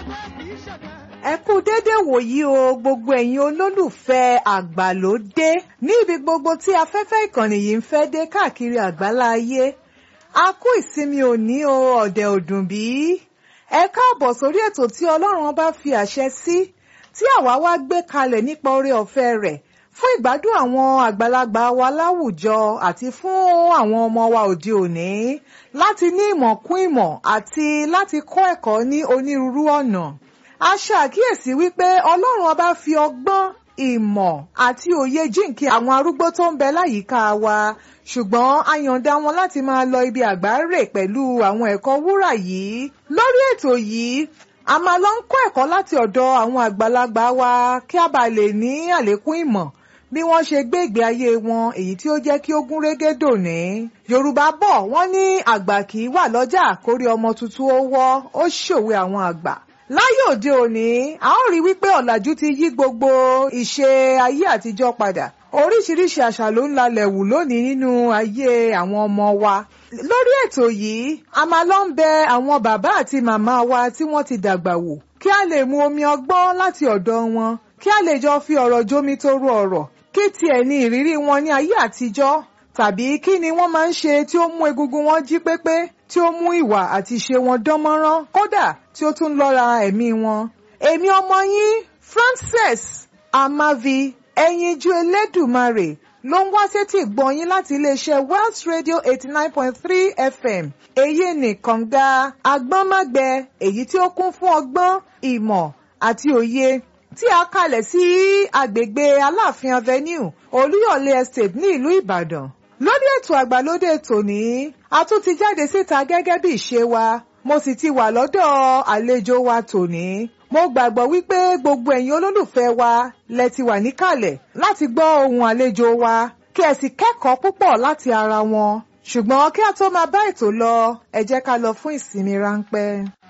ẹ kú déédéé wòyí o gbogbo ẹ̀yin olólùfẹ́ àgbàlódé ní ibi gbogbo tí afẹ́fẹ́ ìkànnì yìí ń fẹ́ dé káàkiri àgbálá ayé a kú ìsinmi òní o ọ̀dẹ̀ òdùn bí ẹ káàbọ̀ sórí ètò tí ọlọ́run bá fi àṣẹ sí tí àwa wá gbé kalẹ̀ nípa oore ọ̀fẹ́ rẹ̀ fún ìgbádùn àwọn àgbàlagbà wa láwùjọ àti fún àwọn ọmọ wa òde òní láti ní ìmọ̀ kún ìmọ̀ àti láti kọ́ ẹ̀kọ́ ní onírúurú ọ̀nà a ṣàkíyèsí wípé ọlọ́run ọba fi ọgbọ́n ìmọ̀ àti òye jíǹkí àwọn arúgbó tó ń bẹ láyìíká wa ṣùgbọ́n a yọ̀ǹda wọn láti máa lọ ibi àgbáre pẹ̀lú àwọn ẹ̀kọ́ wúrà yìí lórí ètò yìí a máa lọ ń kọ́ ẹ̀kọ́ láti ọ̀dọ̀ àwọn àgbàlagbà wa kí a bá lè ní àlékún ìmọ̀ bí wọ́n ṣe gbé ìgbé ayé wọn èyí tí ó jẹ́ kí ó gún régé dòní. yorùbá bọ̀ wọ́n ní àgbà kì í wà lọ́jà kórí ọmọ tuntun ó wọ́ ó ṣòwe àwọn àgbà láyé òde òní a ó rí wípé ọ̀làjú ti yí gbogbo ìṣe ayé àtijọ́ padà oríṣiríṣi àṣà ló ń lalẹ̀ wù lónìí nínú ayé àwọn ọmọ wa lórí ètò yìí a máa lọ ń bẹ àwọn bàbá àti màmá wa tí wọ́n ti dàgbà wò kí a lè mu omi ọgbọ́n láti ọ̀dọ̀ wọn kí a lè jọ fi ọ̀rọ̀ jómi toro ọ̀rọ̀ kí tiẹ̀ ní ìrírí wọn ní ayé àtijọ́ tàbí kí ni wọ́n máa ń ṣe tí ó mú egungun wọn jí pépé tí ó mú ìwà àti ìṣe wọn dán mọ́rán kódà tí ó tún lọ́ra ẹ̀mí wọn. èmi ọmọ yín Frances Amavi ẹyinjú Elédùmarè ló ń wá sétí ìgbọ̀nyín láti iléeṣẹ́ Wells Radio eighty nine point three FM èyí nìkan ga agbọ́nmágbẹ èyí tí ó kún fún ọgbọ́n ìmọ̀ àti òye tí a kalẹ̀ sí agbègbè Aláàfin Avenue Olúyọ̀lé Estate ní ìlú Ìbàdàn lórí ètò àgbàlódé tòní a tún ti jáde síta gẹ́gẹ́ bí ìṣe wa mo sì ti wà lọ́dọ̀ àlejò wa tòní mo gbàgbọ́ wípé gbogbo ẹ̀yin olólùfẹ́ wa lẹ ti wà níkàlẹ̀ láti gbọ́ ohun àlejò wa kí ẹ sì kẹ́kọ̀ọ́ púpọ̀ láti ara wọn ṣùgbọ́n kí a tó máa bá ètò lọ ẹ jẹ́ ká lọ fún ìsinmi ráńpẹ́.